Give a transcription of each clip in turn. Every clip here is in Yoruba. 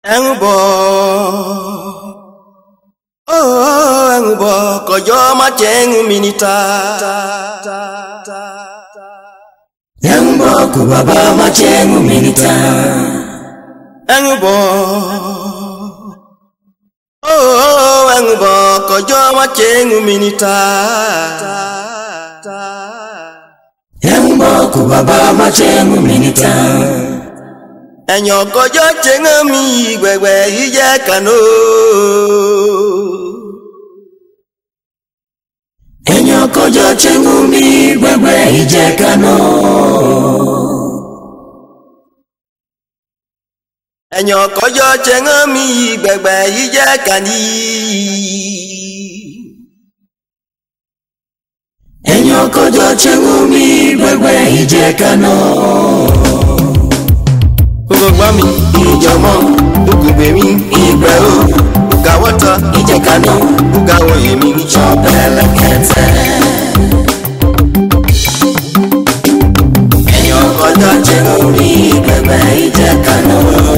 ẹ̀ń bọ̀ ó ẹ̀ń bọ̀ kọjọ́ má jẹ́ ń mi níta. ẹ̀ń bọ̀ kò bàbá má jẹ́ ń mi níta. ẹ̀ń bọ̀ ó ẹ̀ń bọ̀ kọjọ́ má jẹ́ ń mi níta. ẹ̀ń bọ̀ kò bàbá má jẹ́ ń mi níta. ẹ̀yàn kọjọ́ jẹ́ ń mi gbẹ̀gbẹ̀ yìí jẹ́ kànó. ẹ̀yàn kọjọ́ jẹ́ ń mi gbẹ̀gbẹ̀ yìí jẹ́ kànó. ẹ̀yàn kọjọ́ jẹ́ ń mi gbẹ̀gbẹ̀ yìí jẹ́ kàní. ẹ̀yàn kọjọ́ jẹ́ ń mi gbẹ̀gbẹ̀ yìí jẹ́ kànó. gbogbo gbọ́ mi ìjọmọ́ gbogbo mi ìgbẹ́ o gbogbo wọ́tọ̀ ìjẹ́ kànó. gbogbo àwọn èmi. Chọ́bẹ̀lẹ̀ kẹtẹ. ẹ̀yàn kọjọ́ jẹ́ ń mi gbẹ̀gbẹ̀ yìí jẹ́ kànó.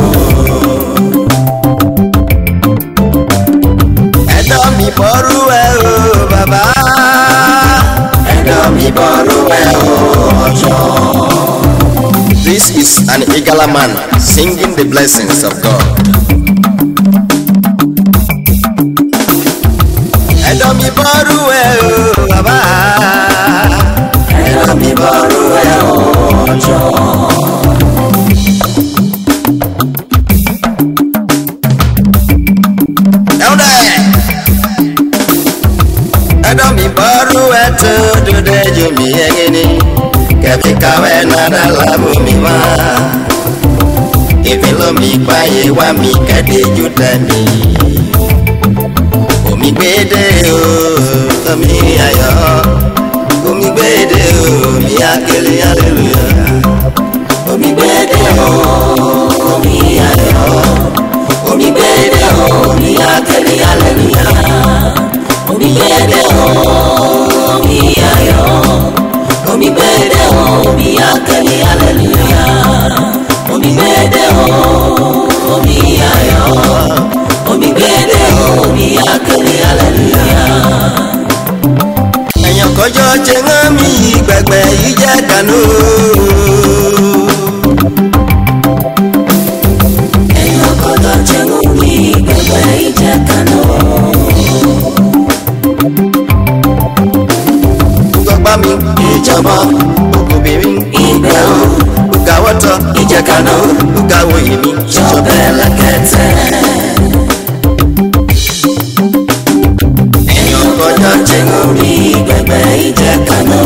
ẹ̀dọ́ mi bọ́rú ẹ̀ o bàbá. ẹ̀dọ̀ mi bọ́rú ẹ̀ ọjọ́. This is an Igala man singing the blessings of God. ẹ̀dọ́ mi bọ́rú ẹ̀ o bàbá. ẹ̀dọ̀ mi bọ́rú ẹ̀ ọjọ́. ẹ̀wọ̀n ẹ̀dọ́ mi bọ́rú ẹ̀ tó dúdú ẹ̀jọ̀ mi ẹ̀yìn ni kẹ̀mí kàwé nàdà lábò mi wá. Èmi ló mi gbáyé wá mi kẹ́dé jù tẹ̀mí. Omi gbédè o, omi ayọ̀. Omi gbédè o, mi akele aleluya. omi gbẹ́dẹ̀ o omi ayọ̀. omi gbẹ́dẹ̀ o omi akẹ́lẹ́ aleluya. omi gbẹ́dẹ̀ o omi ayọ̀. omi gbẹ́dẹ̀ o omi akẹ́lẹ́ aleluya. omi gbẹ́dẹ̀ o omi ayọ̀. omi gbẹ́dẹ̀ o omi akẹ́lẹ́ aleluya. Ẹ̀yàn kọjọ́ jẹ́ ń mi gbẹ̀gbẹ̀ yìí jẹ́ kànú. ẹ̀yàn kọ́tọ̀ jẹ́ omi gbẹ̀gbẹ̀ ìjẹ́ kaná. Gbọ́gbá mi, ìjọba òkùnbìnrin, ìgbẹ́ o ògàwọ́tọ̀, ìjẹ́ kaná. ògàwọ̀ èmi. Chọ́bẹ̀lẹ̀ kẹtẹ. Ẹ̀yàn kọjọ́ jẹ́ ń omi gbẹ̀gbẹ̀ ìjẹ́ kaná.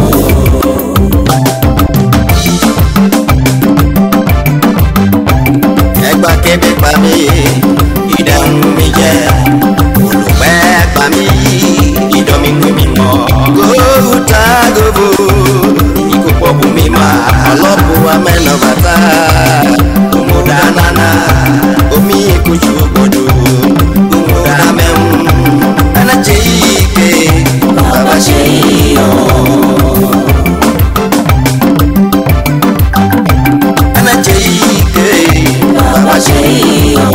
ẹgbà kébé pa mí ìdààmú mi jẹ́ olùpẹ́ pa mí ìdánmi pé mi mọ́. gòtà gòbò ìkópọ̀ bù mí mà lọ́bù amẹ́nà bàtà òmùdá nánà omi ìkúṣù gbọdọ̀ òmùdá mẹ́mú ẹnẹ́jẹ̀ yìí ké Bàbá ṣe yíyọ. ẹnẹ́jẹ̀ yìí ké Bàbá ṣe yíyọ.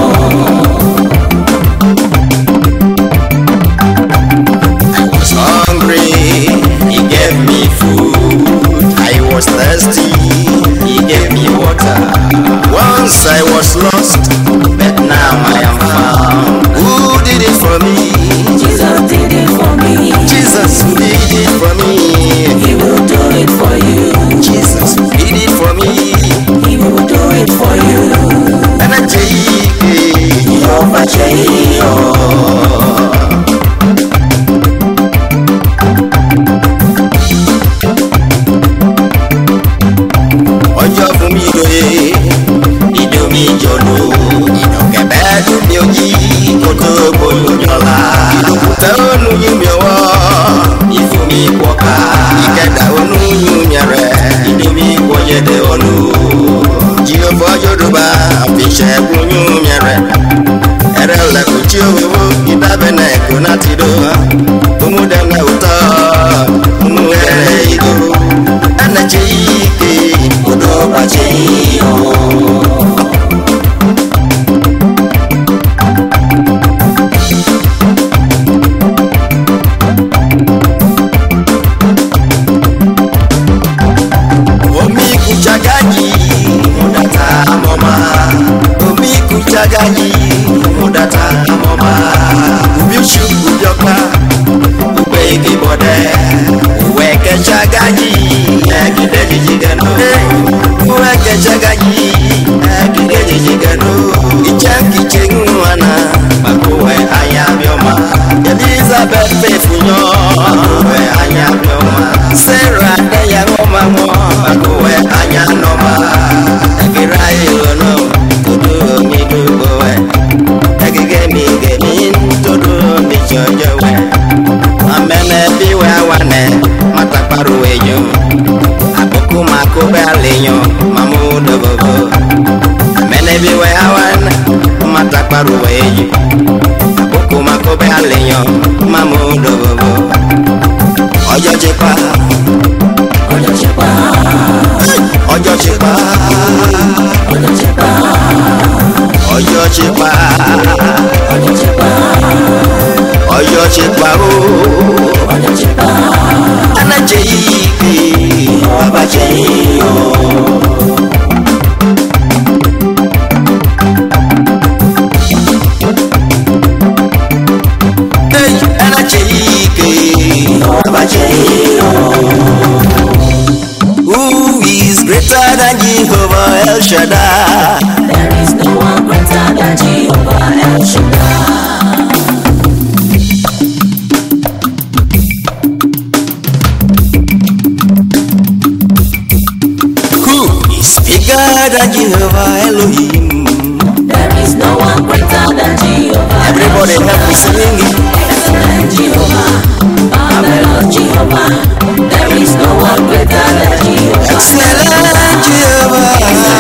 I was hungry, he gave me food. I was thirsty, he gave me water. Once I was lost, but now I am found. Who did it for me? Jesus did it for me. Jesus did it for me. He will do it for you. Jesus did it for me. He will do it for you. And I take it. Jehovah ṣe yíyọ. ọjọ́ fún mi lóye ìdó mi jọ̀lú ìdọ̀kẹ̀bẹ́ dùn mí òjì kó tó gbóyún jọ̀la ìdòkúta ònú yín mi ọwọ́ ìfún mi pọ̀ká ìkẹdà ònú yín mi rẹ̀ ìdí mi wọ́yẹ̀dẹ̀ ọ̀nù jìyọ̀fọ́ yorùbá àfiṣẹ́ gbóyún mi rẹ̀ ẹrẹ lẹkùn tí ó wíwú ìdábẹ́ náà kò náà ti dó ọmọdé òótọ́ ọmọ ẹrẹ ìdó ẹnẹ jẹ́ yìí ké. Odò bàjẹ́ yíyọ. gaji udata amọma ubiuchu ubiọkpa ugbe igi bọdẹ uwe kẹcha gaji ẹgide jiji gẹnu uwe kẹcha gaji ẹgide jiji gẹnu ìjẹ nkìche nwana makowe anya biọma elizabeth fefunyo makowe anya biọma sarah adẹya ńwọma ńwọ makowe anya nọma ẹgbẹrẹ ayé lọnà todo mi dúró wẹ ẹgẹgẹ mi gẹmí todo mi jọjọ wẹ amẹnẹ bí wẹ wánẹ matakparo ẹyọ àkókò máa kó bẹ àlẹyàn mamu dọgọgọ amẹnẹ bí wẹ wánẹ matakparo ẹyọ àkókò máa kó bẹ àlẹyàn mamu dọgọgọ ọjọ́ ti pa ọjọ́ ṣe pa ọjọ́ ti pa ọjọ́ ṣe pa ọjọ́ ti pa ọjọ́ ṣe pa ọjọ́ ti pa ooo. ọjọ́ ṣe pa anaje ike abaje iyo. Hey, anaje ike abaje iyo. Who is greater than Jehovah El Shaddai? there is no one greater than Jehovah El Shaddai. Who is bigger than Jehovah Elohim? There is no one greater than Jehovah. Everybody help me sing it. Excellent Jehovah, marvelous Jehovah. There is no one greater than Jehovah. Excellent Jehovah.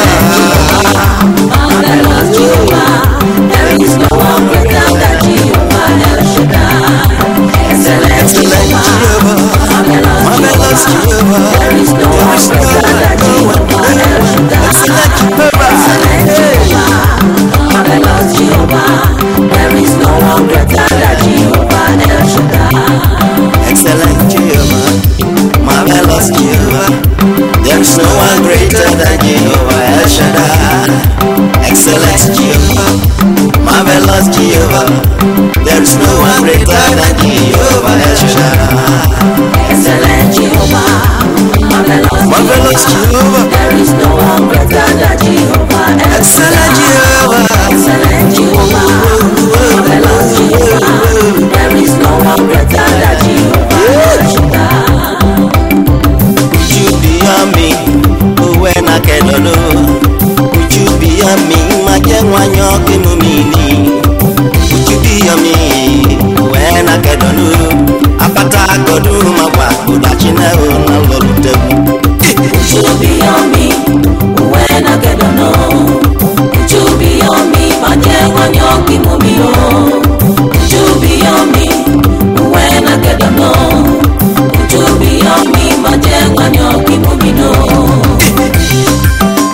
Marvelous Jehovah. There is no one greater than Jehovah El Shaddai. Excellent Excellent Jehovah, Jehovah. marvelous Marvelous Jehovah. Jehovah. There is no one greater than Jehovah El Shaddai. Excellent Jehovah. Excellent Jehovah, marvelous Jehovah. There is no one greater than Jehovah El Shaddai. Excellent Jehovah. Marvelous Jehovah. There's no one greater than Jehovah El Shaddai. Excellent Jehovah. Marvelous Jehovah. There's no one greater than Jehovah El Shaddai. Excellent Jehovah, marvelous Marvelous Jehovah. Jehovah. There is no one greater than Jehovah. Excellent Jehovah. Excellent Jehovah, marvelous Jehovah. There is no one greater than Jehovah. El Shaddai. Would you be on me? When I get on Would you be on me? My young one, you're giving me. Would you be on me? When I get on Apata godu mawa Udachina una lolu tebu Would you be on me when I get to know? Would you be on me? My dear, when you're giving me oh. Would you be on me when I get to know? Would you be on me? My dear, when you're giving me no.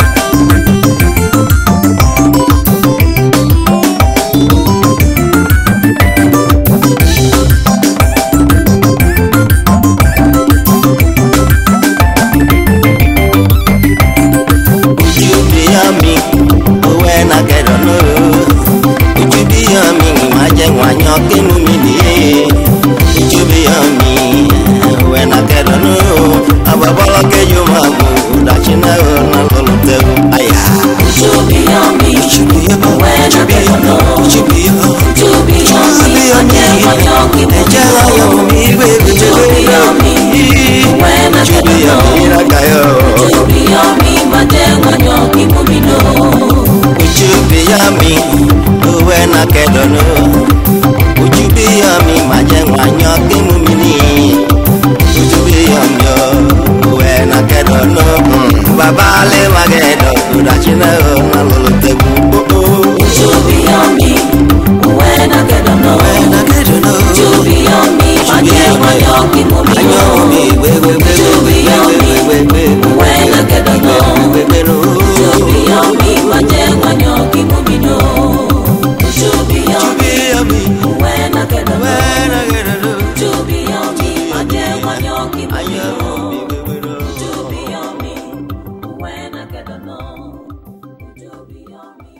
Would you be on me? When I get on Would you be on me? My young one, you're giving me. Would you be on me? When I get on Ababala ke you mabu Udachina una lolu tebu Aya Would you be on me Would you be on me? when I get to know? Would you be on Would you be on me? My dear, when you're giving me Ẹ̀jẹ̀ no. ayọ̀ mi bèbè Would you be on me when I Would you get to be on know? me Rakayo Would you be on me? My dear, when you're giving me no. Would you be on me when I get on Would you be on me Ma jẹ́ wànyọ́ kí mú mi ní Would you be on me when I get on Bàbá alẹ́ ma get on Kùdàchínà ọ̀nà lọ́lọ́ tẹ̀kù Would you be on me when I get to know? When I get on Would you be on me? My dear, when you're giving me Ayọ̀ mi no. gbégbégbé Would you be on me when I get to know? Would you be on me? My dear, when you're giving me no. Would you be on me when I get to know? Would you be on me? My dear, when you're giving me no. Would you be on me when I get to know? Would you be on me?